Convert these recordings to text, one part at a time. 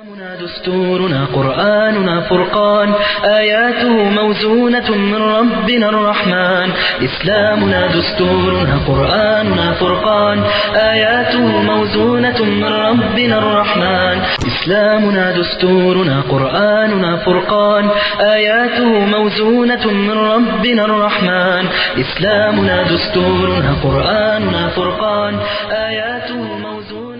إسلامنا دستورنا قرآننا فرقان آياته موزونة من ربنا الرحمن إسلامنا دستورنا قرآننا فرقان آياته موزونة من ربنا الرحمن إسلامنا دستورنا قرآننا فرقان آياته موزونة من ربنا الرحمن إسلامنا دستورنا قرآننا فرقان آياته موزونة من ربنا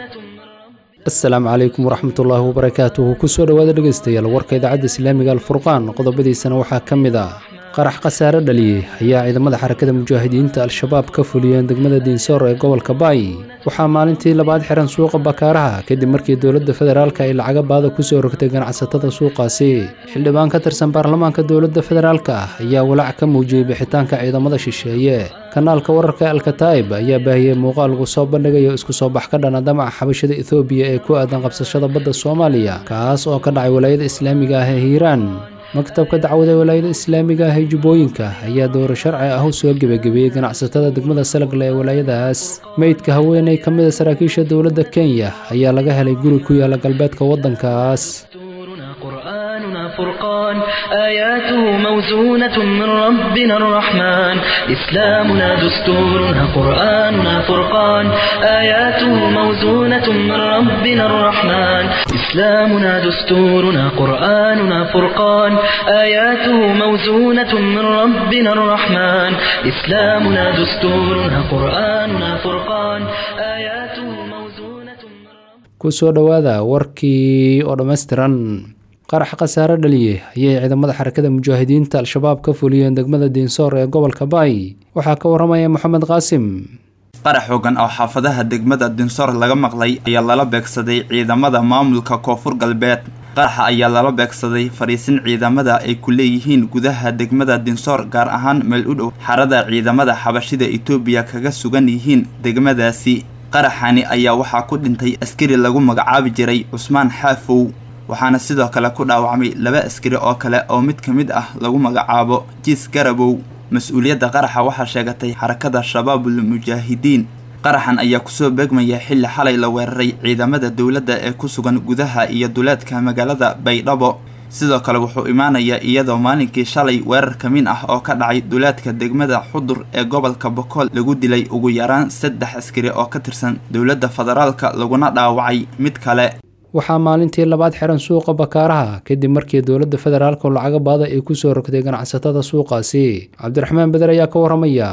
asalaamu calaykum waraxmatullaahi wabarakaatuhu kusoo dhowaada dhegaystayaal warka idaacadda islaamiga alfurqaan qodobadiisana waxaa ka mid ah qarax khasaare dhaliyey ayaa ciidamada xarakada mujaahidiinta al-shabaab ka fuliyeen degmada diinsoor ee gobolka baay waxaa maalintii labaad xiran suuqa bakaaraha kadib markii dowladda federaalka ay lacaga baada kusoo rogtay ganacsatada suuqaasi xildhibaan ka tirsan baarlamaanka dowladda federaalka ah ayaa walaac ka muujiyey bixitaanka ciidamada shisheeye kanaalka wararka alkataa'ib ayaa baahiyey muuqaal lagu soo bandhigayo isku soo bax ka dhana damaca xabashada ethoobiya ee ku aadan qabsashada badda soomaaliya kaas oo ka dhacay walaayada islaamiga ah ee hiiraan maktabka dacwada walaayada islaamiga ah ee jubbooyinka ayaa dowro sharci ah u soo gebagabeeyey ganacsatada degmada salagle ee walaayadaas meydka haweeney ka mid a saraakiisha dowladda kenya ayaa laga helay guri ku yaala galbeedka waddankaas دستورنا قرآننا فرقان آياته موزونة من ربنا الرحمن إسلامنا دستورنا قرآننا فرقان آياته موزونة من ربنا الرحمن إسلامنا دستورنا قرآننا فرقان آياته موزونة من ربنا الرحمن إسلامنا دستورنا قرآننا فرقان آياته موزونة من ربنا kusoo dhowaada warkii oo dhammaystiran qarax khasaare dhaliyey ayay ciidamada xarakada mujaahidiinta al-shabaab ka fuliyeen degmada diinsoor ee gobolka baay waxaa ka waramaya moxamed qaasim qarax xoogan oo xaafadaha degmada dinsoor laga maqlay ayaa lala beegsaday ciidamada maamulka koonfur galbeed qaraxa ayaa lala beegsaday fadhiisin ciidamada ay ku leeyihiin gudaha degmada dinsoor gaar ahaan meel u dhow xarada ciidamada xabashida etoobiya kaga sugan yihiin degmadaasi qaraxani ayaa waxaa ku dhintay askari lagu magacaabi jiray cusmaan xaafow waxaana sidoo kale ku dhaawacmay laba askari oo kale oo mid ka mid ah lagu magacaabo jiis garabow mas-uuliyadda qaraxa waxaa sheegatay xarakada shabaabul mujaahidiin qaraxan ayaa kusoo beegmaya xilli xalay la weeraray ciidamada dowladda ee ku sugan gudaha iyo duleedka magaalada baydhabo sidoo kale wuxuu imaanayaa iyadoo maalinkii shalay weerar ka min ah oo ka dhacay duleedka degmada xudur ee gobolka bokool lagu dilay ugu yaraan saddex askari oo ka tirsan dowladda federaalka laguna dhaawacay mid kale waxaa maalintii labaad xiran suuqa bakaaraha kadib markii dowladda federaalka lacaga baada ay kusoo rogtay ganacsatada suuqaasi cabdiraxmaan beder ayaa ka waramaya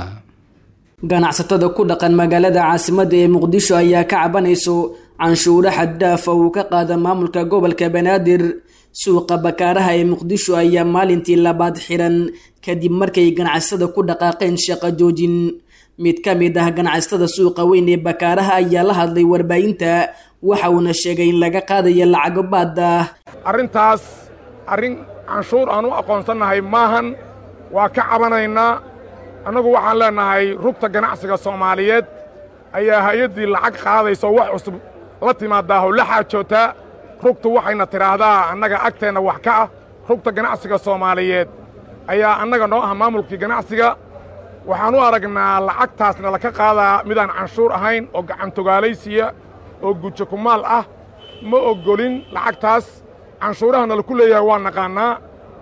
ganacsatada ku dhaqan magaalada caasimadda ee muqdisho ayaa ka cabanayso canshuuro xaddaafa uu ka qaada maamulka gobolka banaadir suuqa bakaaraha ee muqdisho ayaa maalintii labaad xiran kadib markay ganacsatada ku dhaqaaqeen shaqo joojin mid ka mid ah ganacsatada suuqa weyn ee bakaaraha ayaa la hadlay warbaahinta waxa uuna sheegay in laga qaadayo lacago baada arrintaas arrin canshuur aan u aqoonsannahay maahan waa ka cabanaynaa annagu waxaan leennahay rugta ganacsiga soomaaliyeed ayaa hay-addii lacag qaadayso wax cusub la timaadaaho la xaajootaa rugtu waxayna tidhaahdaa annaga agteenna wax ka ah rugta ganacsiga soomaaliyeed ayaa annaga noo ah maamulkii ganacsiga waxaan u aragnaa lacagtaasna laka qaadaa midaan canshuur ahayn oo gacantogaalaysiya oo gujo kumaal ah ma oggolin lacagtaas canshuurahana laku leeyahay waa naqaannaa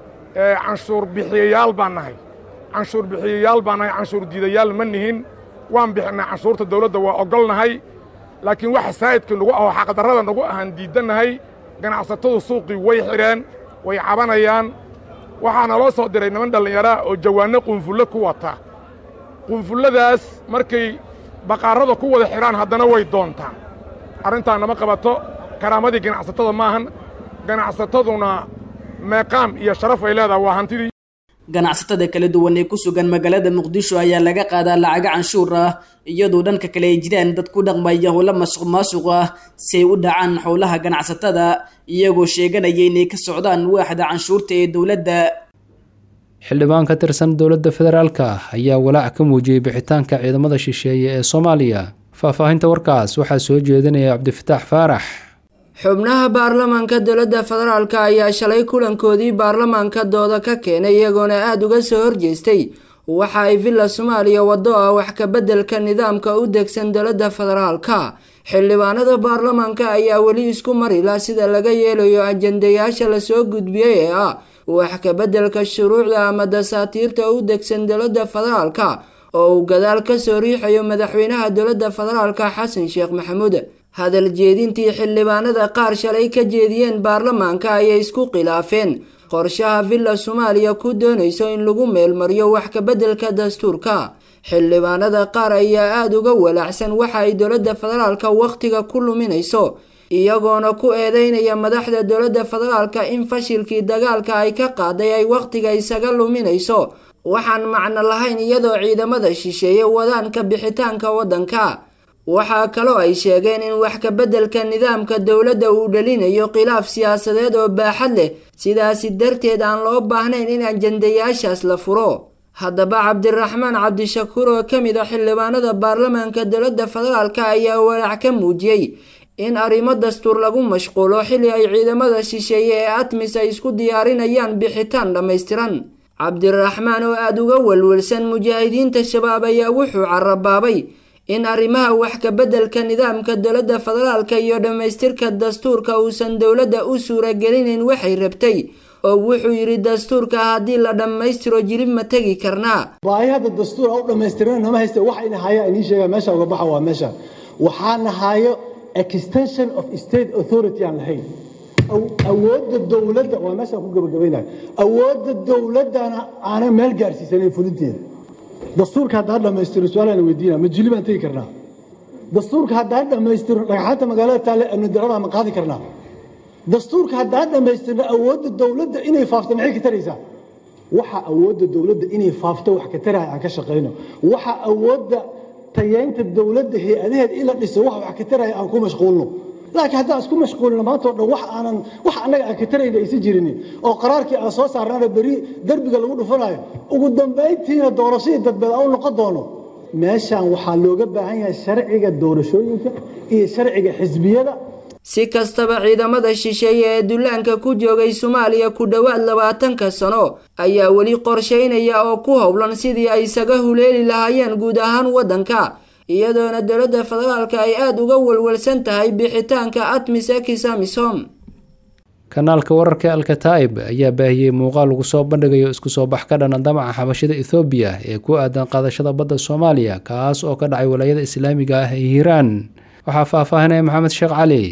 canshuur bixiyayaal baan nahay canshuur bixiyayaal baan nahay canshuur diidayaal ma nihin waan bixinnaa canshuurta dawladda waa oggolnahay laakiin waxa saa'idkii nagu ahoo xaqdarrada nagu ahaan diiddannahay ganacsatadu suuqii way xidheen way cabanayaan waxaana loo soo diray niman dhallinyaraa oo jawaanno qunfullo ku wata qunfulladaas markay baqaarrada ku wada xidhaan haddana way doontaan arrintaa nama qabato karaamadii ganacsatada maahan ganacsataduna meeqaam iyo sharaf ay leedahay waa hantidii ganacsatada kala duwan ee ku sugan magaalada muqdisho ayaa laga qaadaa lacago canshuur ah iyadoo dhanka kale ay jiraan dad ku dhaqmaya howlo masuq maasuq ah si ay u dhacaan howlaha ganacsatada iyagoo sheeganaya inay ka socdaan waaxda canshuurta ee dowladda xildhibaan ka tirsan dowladda federaalka ayaa walaac ka muujiyey bixitaanka ciidamada shisheeye ee soomaaliya faahfaahinta warkaas waxaa soo jeedinaya cabdifataax faarax xubnaha baarlamaanka dowladda federaalk ayaa shalay kulankoodii baarlamaanka dooda ka keenay iyagoona aada uga soo horjeestay waxa ay villa soomaaliya wado ah wax ka beddelka nidaamka u degsan dowladda federaalka xildhibaanada baarlamaanka ayaa weli isku marila sida laga yeelayo ajandayaasha lasoo gudbiyey ee ah wax kabeddelka shuruucda ama dasaatiirta u degsan dowladda federaalka oo uu gadaal kasoo riixayo madaxweynaha dowladda federaalka xasan sheekh maxamuud hadal jeedintii xildhibaanada qaar shalay ka jeediyeen baarlamaanka ayay isku khilaafeen qorshaha villa soomaaliya ku doonayso in lagu meelmariyo wax kabeddelka dastuurka xildhibaanada qaar ayaa aada uga walaacsan waxa ay dowladda federaalka wakhtiga ku luminayso iyagoona ku eedeynaya madaxda dowladda federaalka in fashilkii dagaalka ay ka qaaday ay wakhtiga isaga luminayso waxaan macno lahayn iyadoo ciidamada shisheeye wadaan ka bixitaanka waddanka waxaa kaloo ay sheegeen in wax kabeddelka nidaamka dowladda uu dhalinayo khilaaf siyaasadeed oo baaxad leh sidaasi darteed aan loo baahnayn in ajandayaashaas la furo haddaba cabdiraxmaan cabdishakuur oo ka mid a xildhibaanada baarlamaanka dowladda federaalka ayaa walaac ka muujiyey in arrimo dastuur lagu mashquulo xilli ay ciidamada shisheeye ee atmis ay isku diyaarinayaan bixitaan dhammaystiran cabdiraxmaan oo aada uga walwalsan mujaahidiinta shabaab ayaa wuxuu carabaabay in arrimaha wax kabeddelka nidaamka dowladda federaalka iyo dhammaystirka dastuurka uusan dowladda u suuragelinayn waxay rabtay oo wuxuu yidhi dastuurka haddii la dhammaystiro jilib ma tegi karnaa baahi hadda dastuur u dhammaystirana nama haysta waxa ina haya inii sheega meesha uga baxa waa meesha waxaana hayo extension of state authority aan lahayn awoodda dowladda waa meeshaan ku gabagabaynayo awoodda dowladdana aanay meel gaarsiisanayn fulinteeda dastuurka haddaan dhammaystiro su-aalaan weydiina ma jili baan tegi karnaa dastuurka haddaan dhammaystiro dhagxaanta magaalada taale amni darada ma qaadi karnaa dastuurka haddaan dhammaystirno awoodda dowladda inay faafto maxay ka taraysaa waxa awoodda dowladda inay faafto wax ka taraya aan ka shaqayno waxa awoodda tayeynta dowladda hay-adaheeda in la dhiso wax wax ka taraya aan ku mashquulno laakiin haddaan isku mashquulino maanta o dhan wax aanan wax annaga aan ka tarayna aysan jirinin oo qaraarkii aan soo saarnana beri derbiga lagu dhufanayo ugu dambayntiina doorashadii dadbeed aan u noqon doono meeshaan waxaa looga baahan yahay sharciga doorashooyinka iyo sharciga xisbiyada si kastaba ciidamada shisheeye ee dullaanka ku joogay soomaaliya ku dhowaad labaatanka sano ayaa weli qorshaynaya oo ku howlan sidii ay isaga huleeli lahaayeen guud ahaan waddanka iyadoona dowladda federaalka ay aada uga walwalsan tahay bixitaanka atmis ekisamisom kanaalka wararka alkataa'ib ayaa baahiyey muuqaal lagu soo bandhigayo isku soo bax ka dhana damaca xabashida ethoobiya ee ku aadan qaadashada badda soomaaliya kaas oo ka dhacay walaayada islaamiga ah ee hiiraan waxaa faahfaahinaya maxamed sheekh cali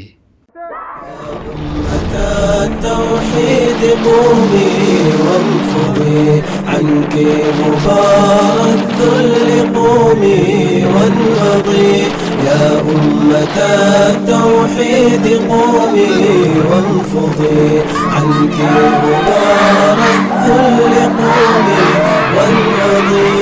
التوحيد قومي وانفضي عنك غبار الذل قومي وانهضي يا أمة التوحيد قومي وانفضي عنك غبار الذل قومي وانهضي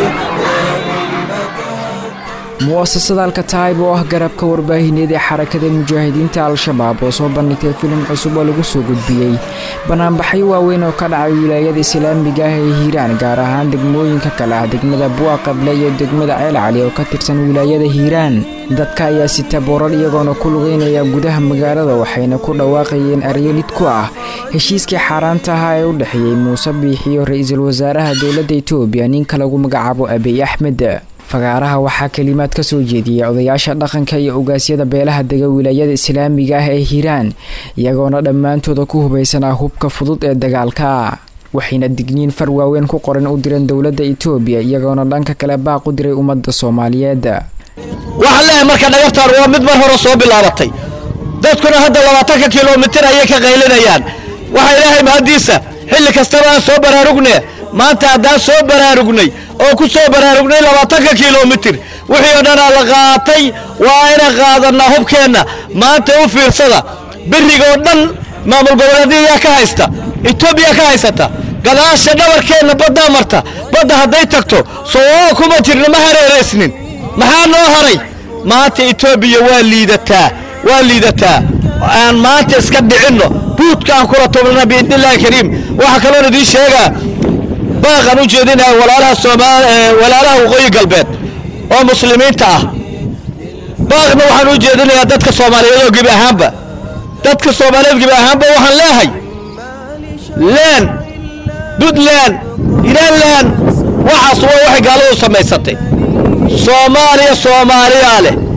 mu'asasada alkataayib oo ah garabka warbaahineed ee xarakada mujaahidiinta al-shabaab oo soo bandhigtay filim cusub oo lagu soo gudbiyey banaanbaxyo waaweyn oo ka dhacay wilaayada islaamiga ah ee hiiraan gaar ahaan degmooyinka kale ah degmada buaqable iyo degmada ceel cali oo ka tirsan wilaayada hiiraan dadka ayaa sita boorar iyagoona ku lugeynaya gudaha magaalada waxayna ku dhawaaqayeen aryelid ku ah heshiiskii xaaraanta ahaa ee u dhexeeyey muuse biixi iyo ra-iisul wasaaraha dowladda etoobiya ninka lagu magacaabo abiy axmed fagaaraha waxaa kelimaad ka soo jeediyey odayaasha dhaqanka iyo ogaasyada beelaha dega wilaayada islaamiga ah ee hiiraan iyagoona dhammaantooda ku hubaysanaa hubka fudud ee dagaalka waxayna digniin far waaweyn ku qoran u direen dowladda etoobiya iyagoona dhanka kale baaq u diray ummadda soomaaliyeed waxaan leeyahay marka dhagabtaan waa mid mar hore soo bilaabatay dadkuna hadda labaatanka kilomitir ayay ka qaylinayaan waxaa ilaahay mahaddiisa xilli kastaba aan soo baraarugne maanta haddaan soo baraarugnay oo ku soo baraarugnay labaatanka kilomitir wixii oo dhanaa la qaatay waa inaan qaadannaa hubkeenna maanta u fiirsada beriga oo dhan maamul goboleedyayaa ka haysta etoobiya ka haysata gadaasha dhabarkeenna baddaa marta badda hadday tagto soo kuma jirna ma hareeraysnin maxaa noo haray maanta etoobiya waa liidataa waa liidataa aan maanta iska dhicinno buudka aan kula tubnana biidnillahi kariim waxaa kaloon idiin sheegaa baaqaan u jeedinaya walaalaha soomaal walaalaha waqooyi galbeed oo muslimiinta ah baaqna waxaan u jeedinayaa dadka soomaaliyeed oo gebi ahaanba dadka soomaaliyeed gebi ahaanba waxaan leehay leen puntland hiiranland waxaas waa waxay gaaladu samaysatay soomaaliya soomaaliyaa leh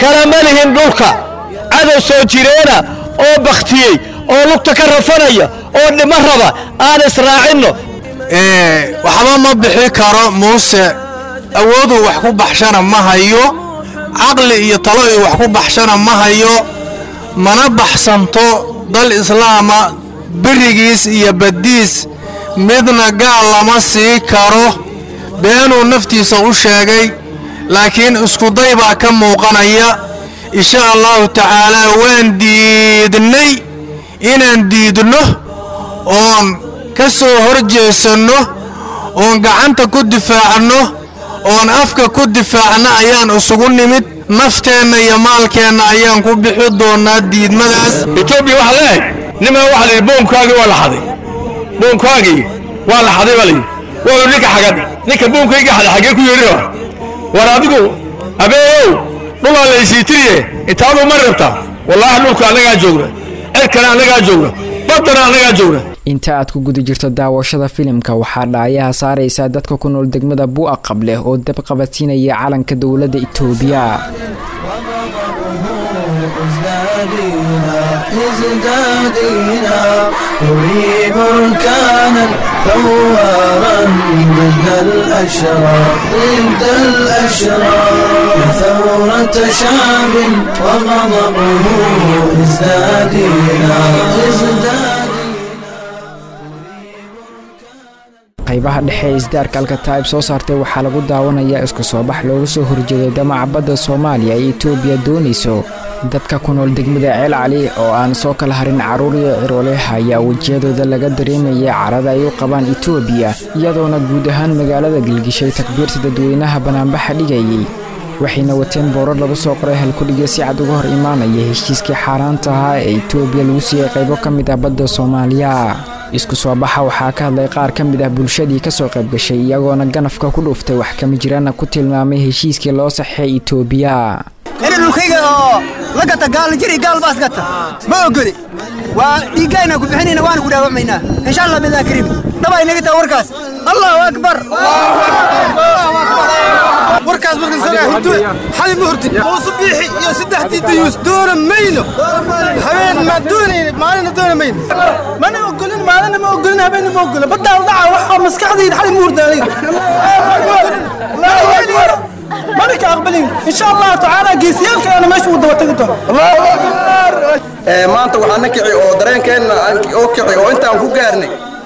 kalama lihin dhulka cadow soo jireena oo bakhtiyey oo lugta ka rafanaya oo dhimo raba aan israacinno waxba ma bixi karo muuse awooduu wax ku baxshana ma hayo caqli iyo talo uu wax ku baxshana ma hayo mana baxsanto dal islaama berigiis iyo baddiis midna gaal lama sii karo beenuu naftiisa u sheegay laakiin iskuday baa ka muuqanaya insha allahu tacaalaa waan diidnay inaan diidno oon ka soo hor jeesanno oon gacanta ku difaacno oon afka ku difaacno ayaan isugu nimid nafteenna iyo maalkeenna ayaan ku bixi doonnaa diidmadaas etoobiya waxaa leehay nimaa waxa layidhi boonkaagii waa la xaday boonkaagii waa la xaday baa layidhi waa ninka xagad ninka boonkayga xaday xaggee ku yeedhi raba war adigu abeeyow dhulaa laysiitiriye intaadu ma rabtaa wallaahi dhulka annagaa joogna cerkana annagaa joogna baddana annagaa joogna inta aad ku guda jirto daawashada filimka waxaa dhaayaha saaraysaa dadka ku nool degmada bu'a qableh oo dab qabadsiinaya calanka dowladda itoobiya ازدادينا نري بركانا ثوارا ضد الأشرار ضد الأشرار ثورة شعب وغضبه ازدادينا ازدادينا qaybaha dhexe ee isdaarka alkataib soo saartay waxaa lagu daawanayaa isku soo bax looga soo horjeeday damaca badda soomaaliya ee etoobiya doonayso dadka ku nool degmada ceel cali oo aan soo kala harin carruur iyo cirooleh ayaa wejiyadooda laga dareemaya carada ay u qabaan etoobiya iyadoona guud ahaan magaalada gelgishay takbiirta dadweynaha banaanbaxa dhigayay waxayna wateen boorar lagu soo qoray halkudhiga si cad uga hor imaanaya heshiiskii xaaraanta ahaa ee etoobiya lagu siiyey qaybo ka mid ah badda soomaaliya isku soo baxa waxaa ka hadlay qaar ka mid ah bulshadii ka soo qayb gashay iyagoona ganafka ku dhuuftay wax kama jiraana ku tilmaamay heshiiskii loo saxeey etoobiya ina dhulkayga oo la gata gaal jiri gaal baas gata ma ogoli waa dhiiggayna ku bixinayna waana ku dhaawacmaynaa insha allah bidaa kariim dhaba inaga taa warkaas allahu akbar warkaas markan sagaa hurdo xali ma hurdin muusu biixi iyo saddexdii dayuus doona mayno habeen ma doonayna maalina doona mayno mana ogolin maalina ma ogolin habeenna ma ogolin baddaa la dhaca waxaa maskaxdayda xali ma hurda aniga ملك أقبلين إن شاء الله تعالى جيسيالك أنا ماشي ودوتك الله أكبر maanta waxaa na kici oo dareenkeenna oo kici oo intaan ku gaarnay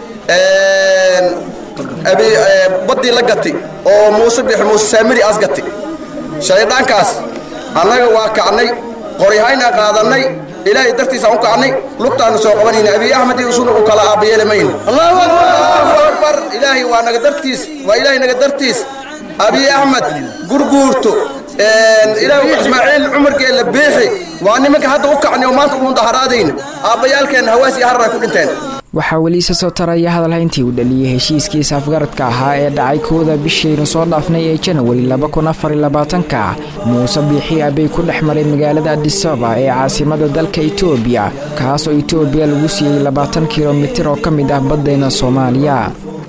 baddii la gati oo muuse bix muuse saamiri as gati shayddaankaas annaga waa kacnay qoryahayna qaadannay ilaahay dartiisaan u kacnay lugtaanu soo qabanayna abiy axmed iyo usuna u kala aabayeeli mayna allahu akbar ilaahay waa naga dartiis waa ilaahay naga dartiis abiy axmed gurguurto ilaahu ismaaciil cumarkeella beexi waa nimanka hadda u kacnay oo maanta uun daharaadayna aabbayaalkeenna hawaas iyo harar ay ku dhinteen waxaa weli isa soo taraya hadalhayntii uu dhaliyey heshiiskii saafgaradka ahaa ee dhacay kooda bishaynu soo dhaafnay ee janawari ka muuse biixi abay ku dhex maray magaalada adisaba ee caasimada dalka etoobiya kaasoo etoobiya lagu siiyey labaatan kilomitir oo ka mid ah baddayna soomaaliya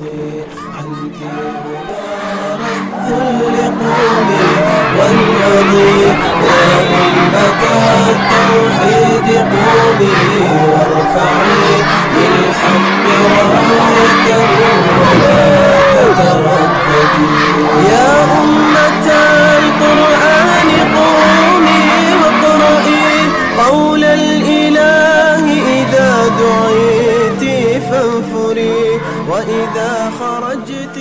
والنظير يا أمة التوحيد قومي وارفعي للحق راية ولا تترددي يا أمة القرآن قومي واقرئي قول الإله إذا دعيت فانفري وإذا خرجت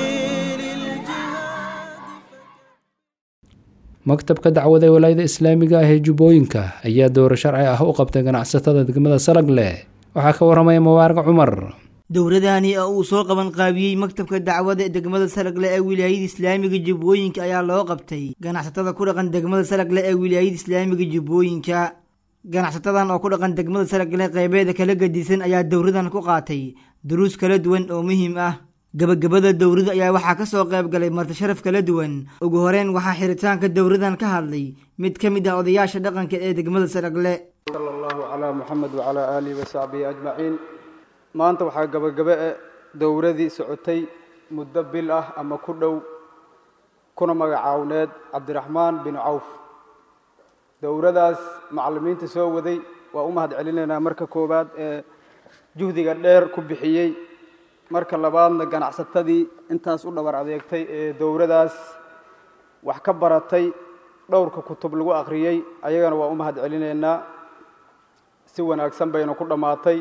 maktabka dacwada ee walaayada islaamiga ah ee jubbooyinka ayaa dowro sharci ah u qabtay ganacsatada degmada salagle waxaa ka waramaya mubaarag cumar dowladani oo uu soo qaban qaabiyey maktabka dacwada ee degmada salagle ee wilaayada islaamiga jubbooyinka ayaa loo qabtay ganacsatada ku dhaqan degmada salagle ee wilaayada islaamiga jubbooyinka ganacsatadan oo ku dhaqan degmada salagle qeybeeda kala gadisan ayaa dowradan ku qaatay duruus kala duwan oo muhiim ah gabagabada dowrada ayaa waxaa ka soo qayb galay martisharaf kala duwan ugu horeyn waxaa xiritaanka dowradan ka hadlay mid ka mid ah odayaasha dhaqanka ee degmada salagle sala allahu calaa muxamed wacalaa aalihi wasaxbihi ajmaciin maanta waxaa gabagabe e dowradii socotay muddo bil ah ama ku dhow kuna magacaawneed cabdiraxmaan bin cawf dowradaas macallimiinta soo waday waa u mahad celinaynaa marka koowaad ee juhdiga dheer ku bixiyey marka labaadna ganacsatadii intaas u dhabar adeegtay ee dowradaas wax ka baratay dhowrka kutub lagu akhriyey ayagana waa u mahad celinaynaa si wanaagsan bayna ku dhammaatay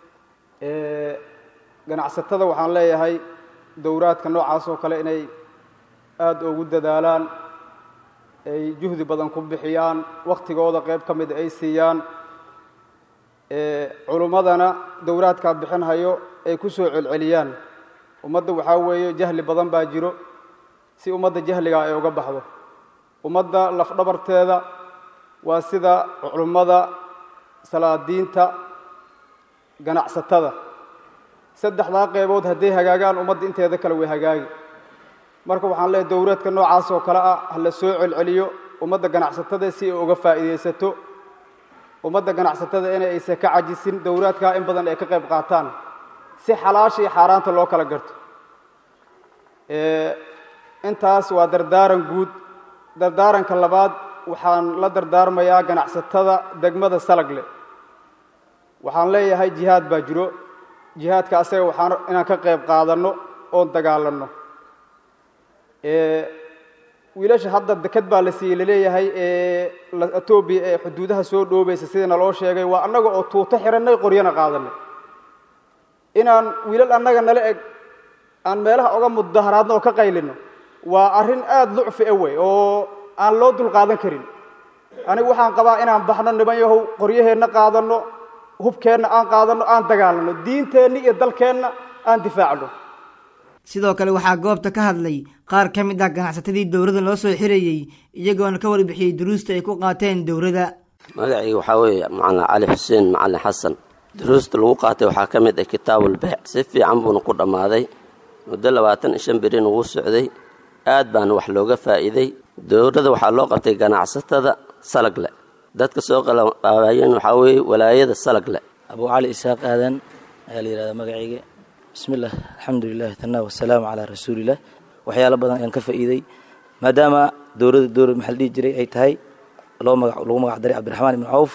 ganacsatada waxaan leeyahay dowraadka noocaas oo kale inay aada ugu dadaalaan ay juhdi badan ku bixiyaan wakhtigooda qayb ka mida ay siiyaan culummadana dowraadkaa bixinhayo ay ku soo celceliyaan ummadda waxaa weeye jahli badan baa jiro si ummadda jahligaa ay uga baxdo ummadda lafdhabarteeda waa sida culummada salaadiinta ganacsatada saddexdaa qeybood hadday hagaagaan ummadda inteeda kale way hagaagi marka waxaan leehay dowraadka noocaas oo kale ah ha la soo celceliyo ummadda ganacsatada si ay uga faa'iidaysato ummadda ganacsatada in aysan ka cajisin dowraadkaa in badan ay ka qayb qaataan si xalaasha iyo xaaraanta loo kala garto intaas waa dardaaran guud dardaaranka labaad waxaan la dardaarmayaa ganacsatada degmada salagle waxaan leeyahay jihaad baa jiro jihaadka asaga waxaan inaan ka qayb qaadanno oon dagaalanno wiilasha hadda deked baa la siiyey laleeyahay ee etoobiya ee xuduudaha soo dhoobaysa sidii naloo sheegay waa annaga oo tuuto xidhannay qoryana qaadanay inaan wiilal annaga nala eg aan meelaha oga mudaharaadno oo ka qaylino waa arrin aada lucfi a wey oo aan loo dulqaadan karin anigu waxaan qabaa inaan baxno niman yahow qoryaheenna qaadanno hubkeenna aan qaadanno aan dagaalanno diinteenna iyo dalkeenna aan difaacno sidoo kale waxaa goobta ka hadlay qaar ka mid ah ganacsatadii dowladda loo soo xirayey iyagoona ka warbixiyey duruusta ay ku qaateen dowladda magacii waxaa weeye macalin cali xuseen macalin xasan duruusta lagu qaatay waxaa ka mid ah kitaabulbeec si fiican buuna ku dhammaaday muddo labaatan iyo shan berina wuu socday aad baana wax looga faa'iiday dowladda waxaa loo qabtay ganacsatada salagle dadka soo qalaqaabayeen waxaa weeye walaayada salagle abuu cali isaaq aadan ayaa la yidhahdaa magacayga bismillaah alxamdulilah tanaa wasalaamu calaa rasuulilah waxyaalo badan ayaan ka faa'iiday maadaama dowladda dowlad maxaa la dhihi jiray ay tahay loo maga lagu magac daray cabdiraxmaan ibnu cawf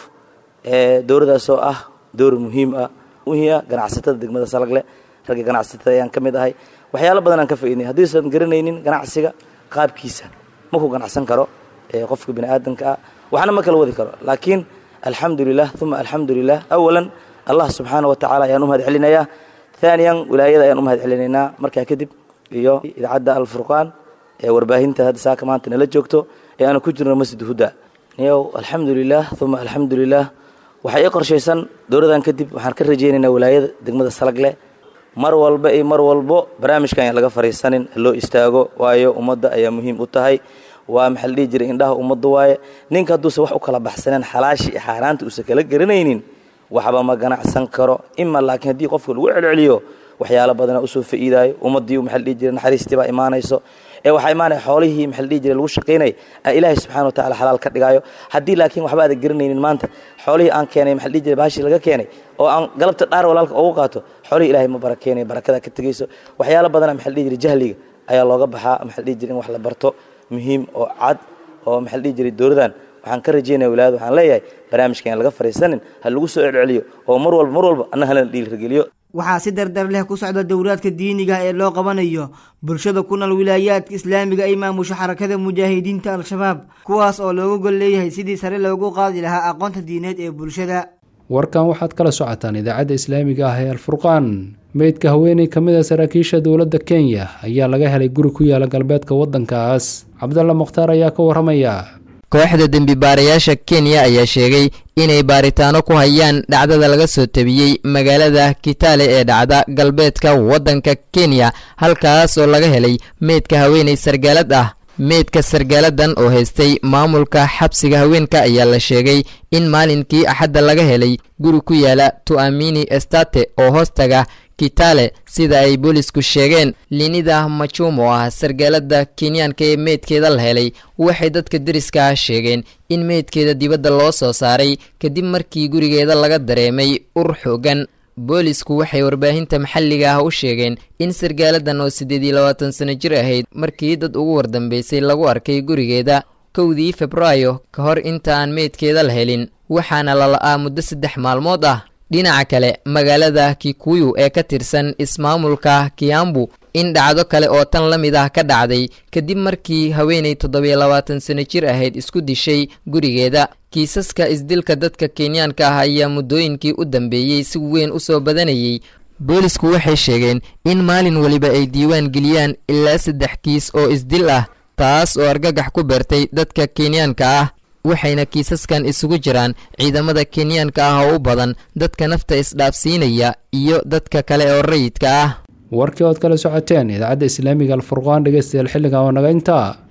ee dowladdaasoo ah dowlad muhiim ah muhiia ganacsatada degmada salagle ragga ganacsatada ayaan ka mid ahay waxyaalo badan aan ka faa'iidnay haddiisan garanaynin ganacsiga qaabkiisa ma ku ganacsan karo ee qofka bini aadamka ah waxna ma kala wadi karo laakiin alxamdulilah uma alxamdulilah awalan allah subxaana wa tacaala ayaan u mahad celinayaa haaniyan wilaayada ayaan u mahad celinaynaa markaa kadib iyo idaacadda alfurqaan ee warbaahinta hadda saaka maanta nala joogto ee aanu ku jirno masjid huda niyow alxamdulilah uma alxamdulilah waxaa ii qorshaysan dowladan kadib waxaan ka rajaynaynaa wilaayada degmada salagle mar walba iyo mar walbo barnaamijkan ayaan laga fariisanin loo istaago waayo ummadda ayaa muhiim u tahay waa maxaa la dhihi jiray indhaha ummadda waaye ninka hadduusan wax u kala baxsaneen xalaashii iyo xaaraanta uusan kala garanaynin waxba ma ganacsan karo ima laakiin haddii qofka lagu celceliyo waxyaalo badana usoo fa'iidaayo ummaddii maxaa la dhihi jiray naxariistii baa imaanayso ee waxaa imaanaya xoolihii maxaa la dhihi jiray lagu shaqaynay aan ilaahay subxana wa tacala xalaal ka dhigaayo haddii laakiin waxba aadan garanaynin maanta xoolihii aan keenay maxaa la dhihi jiray baashii laga keenay oo aan galabta dhaar walaalka ugu qaato xoolihii ilaahay ma barakeenayo barakada ka tegayso waxyaalo badana maxaa la dhihi jiray jahliga ayaa looga baxaa maxaa la dhihi jiray in wax la barto muhiim oo cad oo maxaa la dhihi jiray dowladan waxaan ka rajaynaya wilaayada waxaan leeyahay barnaamijkan aan laga fariisanin ha lagu soo celceliyo oo mar walba mar walba anna halana dhiilrigeliyo waxaa si dardar leh ku socda dowlaadka diiniga ee loo qabanayo bulshada ku nool wilaayaadka islaamiga ay maamusho xarakada mujaahidiinta al-shabaab kuwaas oo looga gol leeyahay sidii sare loogu qaadi lahaa aqoonta diineed ee bulshada warkan waxaad kala socotaan idaacadda islaamiga ah ee alfurqaan meydka haweeney ka mid a saraakiisha dowladda kenya ayaa laga helay guri ku yaala galbeedka waddankaas cabdalla mukhtaar ayaa ka warramaya kooxda dembi baarayaasha kenya ayaa sheegay inay baaritaano ku hayaan dhacdada laga soo tabiyey magaalada kitale ee dhacda galbeedka waddanka kenya halkaas oo laga helay meydka haweeney sargaalad ah meydka sargaaladan oo haystay maamulka xabsiga haweenka ayaa la sheegay in maalinkii axadda laga helay guri ku yaala tu'amini estate oo hoostaga kitale sida ay boolisku sheegeen linida machum oo ah sargaalada kenyaanka ee meydkeeda la helay waxay dadka deriska ah sheegeen in meydkeeda dibadda loo soo saaray kadib markii gurigeeda laga dareemay ur xoogan boolisku waxay warbaahinta maxalliga ah u sheegeen in sargaaladan oo siddeed iyo labaatan sano jir ahayd markii dad ugu wardambeysay lagu arkay gurigeeda kowdii februaayo ka hor intaan meydkeeda la helin waxaana la la'aa muddo saddex maalmood ah dhinaca kale magaalada kikuyu ee ka tirsan ismaamulka kiambu in dhacdo kale oo tan la mid ah ka dhacday kadib markii haweenay toddobiyo labaatan sano jir ahayd isku dishay gurigeeda kiisaska isdilka dadka kenyaanka ah ayaa muddooyinkii u dambeeyey si weyn u soo badanayay boolisku waxay sheegeen in maalin weliba ay diiwaan geliyaan ilaa saddex kiis oo isdil ah taas oo argagax ku beertay dadka kenyaanka ah waxayna kiisaskan isugu jiraan ciidamada kenyaanka ah oo u badan dadka nafta isdhaafsiinaya iyo dadka kale oo rayidka ah warkii ood kala socoteen idaacadda islaamiga alfurqaan dhegeystayaal xilligan oo naga intaa